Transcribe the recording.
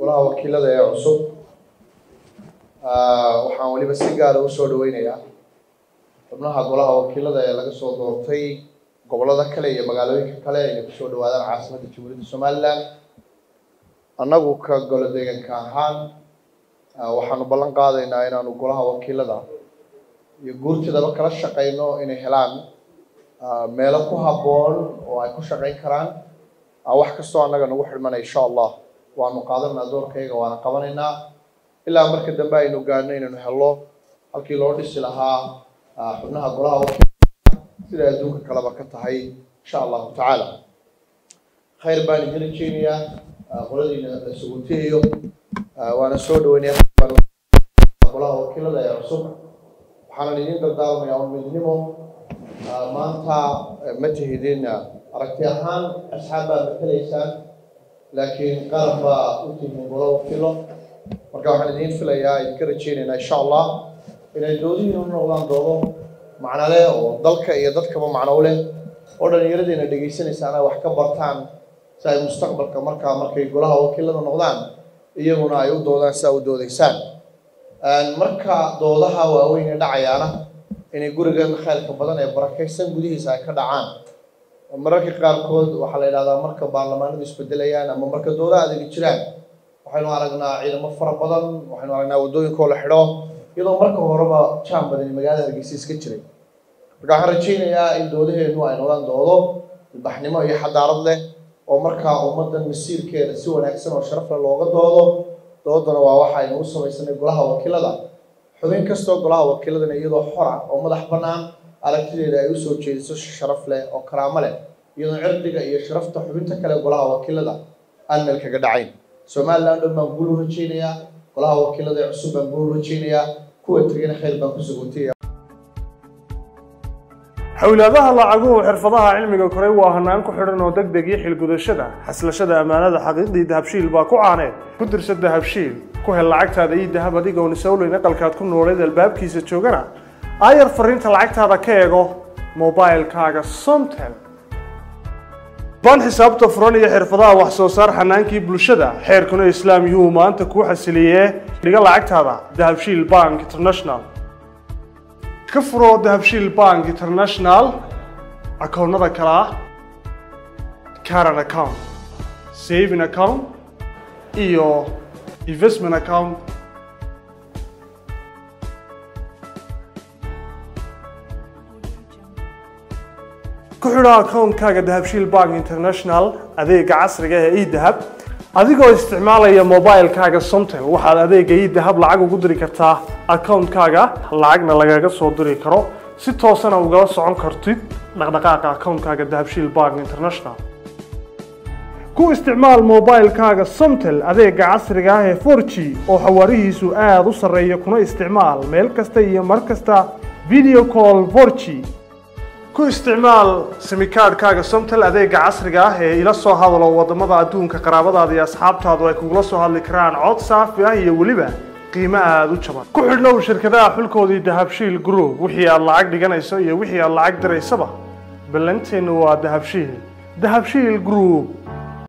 golaha wakiilada ee cusub waxaan weliba si gaara usoo dhaweynayaa xubnaha golaha wakiilada ee laga soo doortay gobollada kale iyo magaalooyinka kale inay kusoo dhawaadaan caasimadda jamhuuriyadda somaliland annagu ka golo deegaanka ahaan waxaanu ballan qaadaynaa inaanu golaha wakiilada iyo guurtidaba kala shaqeyno inay helaan meelo ku habboon oo ay ku shaqeyn karaan wax kastoo annaga nagu xidhmana insha allah waanu qaadanaa doorkayga waana qabanaynaa ilaa marka dambe aynu gaadhno inaynu helno halkii loo dhisi lahaa xubnaha golaha wakiilada sida adduunka kaleba ka tahay insha allahu tacaala khayr baan idin rajeynayaa qoladiina la suguntiyayo waana soo dhaweynaya golaha wakiilada ee cusub waxaanan idin dardaarmayaa un midnimo maanta ma tihidin aragti ahaan asxaab baad matalaysaan laakiin qalab baa u tihiin golo wakiilo marka waxaan idiin filayaa idinka rajeynaynaa insha allah inay doodihiin u noqdaan doodo macno leh oo dalka iyo dadkaba macno u leh oo dhallinyaradiina dhegaysanaysaa inay wax ka bartaan si ay mustaqbalka markaa markay golaha wakiilada noqdaan iyaguna ay u doodaan si aa u doodaysaan marka doodaha waaweyn ee dhacayaana inay gurigan khayrka badan ee barakaysan gudihiisa ay ka dhacaan mararka qaarkood waxaa la yidhahdaa marka baarlamaanadu isbedelayaan ama marka doodaha adegi jiraan waxaynu aragnaa ciidamo fara badan waxaynu aragnaa waddooyinkoo la xidho iyadoo marka horeba jaan badani magaalada hargeysa iska jiray marka waxaan rajeynayaa in doodaheenu ay noqdaan doodo ilbaxnimo iyo xadaarad leh oo markaa ummaddan masiirkeeda si wanaagsan oo sharaf leh looga doodo doodana waa waxa aynu u samaysanay golaha wakiilada xubin kastoo golaha wakiiladana iyadoo xora oo madax bannaan aragtideeda ay usoo jeediso sharaf leh oo karaamo leh iyadoo cirdiga iyo sharafta xubinta kale golaha wakiilada aan meel kaga dhacayn somaliland dhan baan guul u rajeynayaa golaha wakiilada ee cusub baan guul u rajeynayaa kuwa tegana khayr baan ku suguntaya xowlaadaha lacaguhu xirfadaha cilmiga koray waa hanaan ku xidhan oo deg deg iyo xilgudashada xaslashada ammaanada xaqiiqdii dahabshiil baa ku caaneed ku dirsa dahabshiil ku hel lacagtaada iyo dahab adigoon isowleyn aqalkaad ku nooleed albaabkiisa joogana aayar fariinta lacagtaada ka eego mobilkaaga somtel baan xisaabta furan iyo xirfadaha wax soo saar xanaankii bulshada xeerkuna islaam yuhu maanta kuu xasiliyee dhiga lacagtaada dahabshiil bank international ka furo dahabshiil bank international akoonnada kale ah caran account saving account iyo investment account ku xidho akoonkaaga dahabshiil bank international adeega casriga ee edahab adigoo isticmaalaya mobilkaaga somtel waxaad adeega edahab lacag ugu diri kartaa akoonkaaga lacagna lagaga soo diri karo si toosana ugala socon kartid dhaqdhaqaaqa akoonkaaga dahabshiil bank international ku isticmaal mobilkaaga somtel adeega casriga ah ee 4g oo xawaarihiisu aada u sarreeya kuna isticmaal meel kasta iyo mar kasta video call 4g ku isticmaal simikaadhkaaga somtel adeega casriga ah ee ila soo hadalo waddamada adduunka qaraabadaada iyo asxaabtaadu ay kugula soo hadli karaan cod saafi ah iyo weliba qiimo aada u jaban ku xidhnow shirkadaha xulkoodii dahabshiil group wixii aad lacag dhiganayso iyo wixii aad lacag diraysaba ballanteennu waa dahabshiil dahabshiil group